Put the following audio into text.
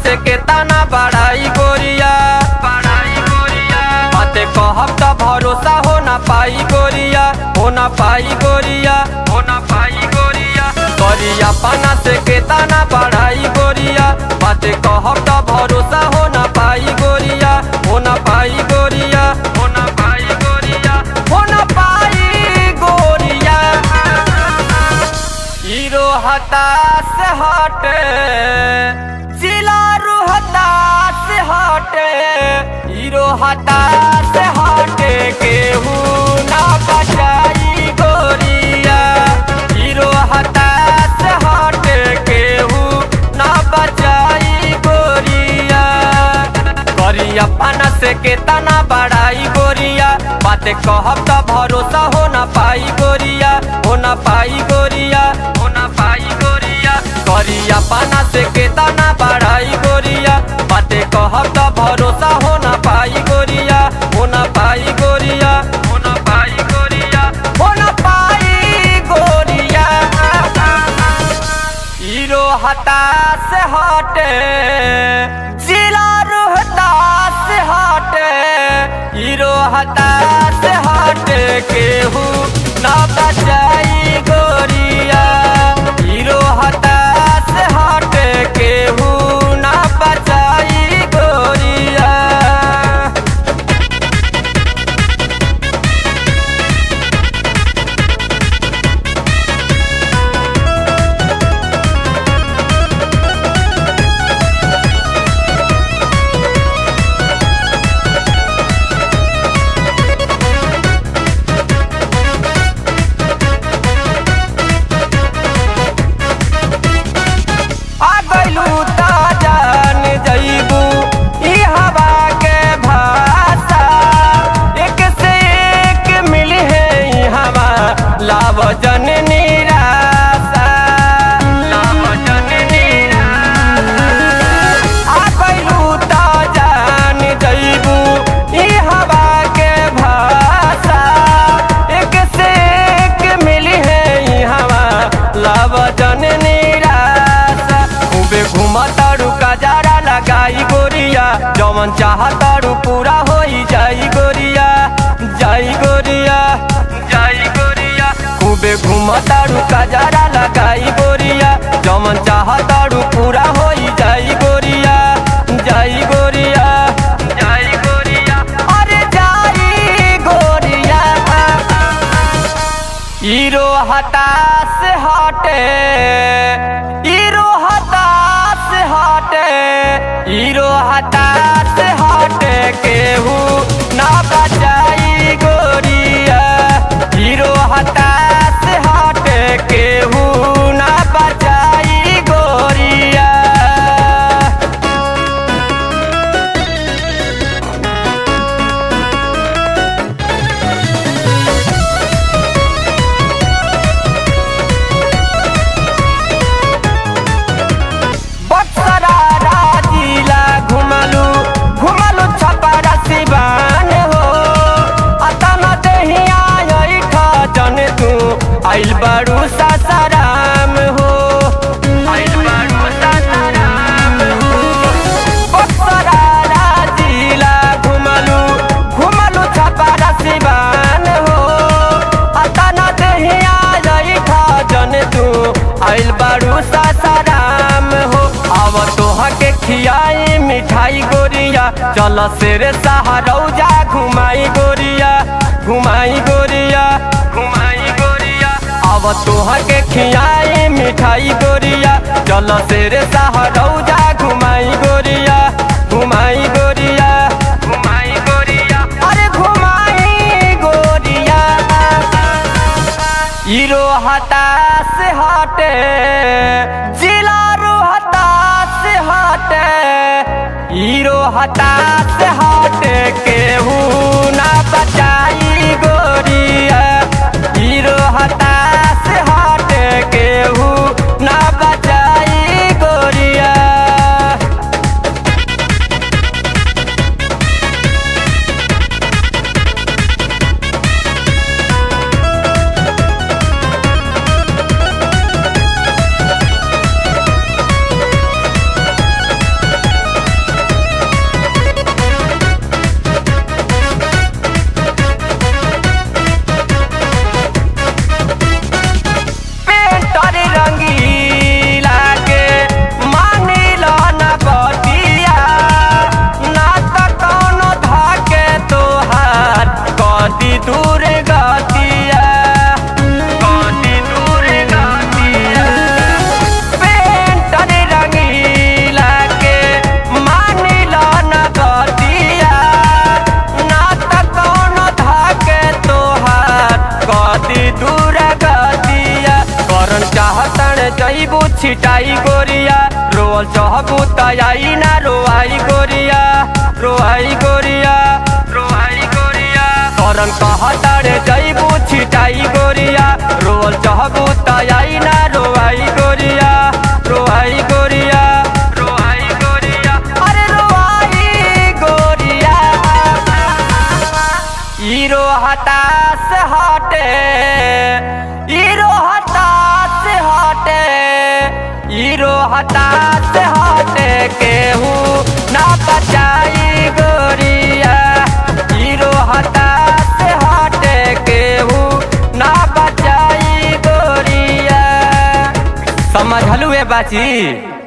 से केतना बड़ाई गोरिया बड़ाई गोरिया बाते कहब त भरोसा हो ना पाई गोरिया हो ना पाई गोरिया हो ना पाई गोरिया गोरिया पाना से केतना बड़ाई गोरिया बाते कहब त भरोसा हो ना पाई गोरिया हो ना पाई गोरिया हो ना पाई गोरिया हो ना पाई गोरिया हीरो हताश हटे जिला हताश हटे हीरो हताश हटे केहू ना बचाई गोरिया हीरो हताश हटे केहू ना बचाई गोरिया करिया पाना से केतना बड़ाई गोरिया बातें कहब त भरोसा हो ना पाई गोरिया हो ना पाई गोरिया हो ना पाई गोरिया करिया पाना से केतना बड़ाई गोरिया बातें कहब त भरोसा हो ना पाई गोरिया हो ना पाई गोरिया हो ना पाई गोरिया हो ना पाई गोरिया हीरो हताश हटे जिला रोहतास हटे हीरो हताश हटे केहू ना बचाई गोरिया हीरो हताश हटे केहू ना बचाई गोरिया आ गइलू त जान जइबू ई हवा के भाषा एक से एक मिली है ई हवा लाव जन निराशा लाव जन निराशा आ गइलू त जान जइबू ई हवा के भाषा एक से एक मिली है ई हवा लाव जन निराशा खूबे घुमतारू कजारा लगाई गोरिया जवन चाहतारू पूरा होई जाई गोरिया जाई गोरिया जाई गोरिया खूबे घुमतारू कजारा लगाई गोरिया जवन चाहतारू पूरा होई जाई गोरिया जाई गोरिया जाई गोरिया अरे जाई गोरिया हीरो हताश हटे हीरो हताश हटे हीरो हताश हटे केहू ना बचाई गोरिया हीरो हताश हटे केहू ना बचाई गोरिया बक्सरा राजीला घुमलू घुमलू छपरा सिवान हो अतन दहिया ऐठ जन तू आइल बारू सासाराम हो आइल बारू सासाराम हो बक्सरा राजीला घुमलू घुमलू छपरा सिवान हो अतन दहिया ऐठ जन तू आइल बारू सासाराम हो अब तोहा के खियाई मिठाई गोरिया चल शेर सहारौजा घुमाई गोरिया घुमाई गोरिया घुमाई गोरिया अब तोहा के खियाई मिठाई गोरिया चल शेर सहारौजा घुमाई गोरिया घुमाई गोरिया घुमाई गोरिया अरे घुमाई गोरिया हीरो हताश हटे जिला हताश हटे हीरो हताश हटे केहू ना बचाई गोरिया हीरो हताश हटे केहू ना बचाई गोरिया बचाई ना रोआई गोरिया रोआई गोरिया रोआई गोरिया करन कहतारे जईबू छिटाई गोरिया रोल चहबू तयाई ना रोआई गोरिया रोआई गोरिया रोआई गोरिया अरे रोआई गोरिया हीरो हताश हटे हीरो हताश हटे हीरो हताश हटे केहू ना बचाई गोरिया हीरो हताश हटे केहू ना बचाई गोरिया समझलू ए बाची